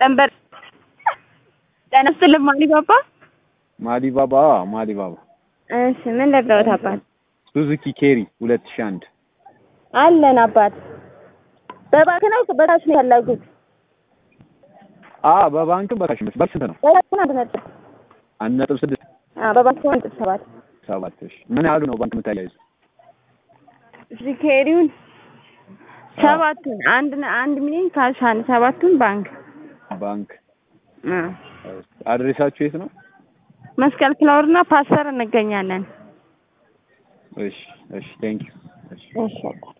ጠንበር ጤና ይስጥልኝ ማሊባባ። ማሊባባ ማሊባባ እሺ ምን ልርዳዎት አባት? ሱዙኪ ኬሪ ሁለት ሺህ አንድ አለን አባት። በባንክ ነው በካሽ ነው ያላጉት? አ በባንክም በካሽ ነው። በስንት ነው? በባንክ ነው አንድ ነጥብ አንድ ነጥብ ስድስት አዎ በባንክ ነው አንድ ነጥብ ሰባት ሰባት እሺ ምን ያህሉ ነው ባንክ የምታያይዙ? እሺ ኬሪውን ሰባቱን አንድ አንድ ሚሊዮን ካሽ አንድ ሰባቱን ባንክ ባንክ አ አድሬሳችሁ የት ነው? መስቀል ፍላወር እና ፓስተር እንገኛለን። እሺ እሺ ቴንክ ዩ እሺ እሺ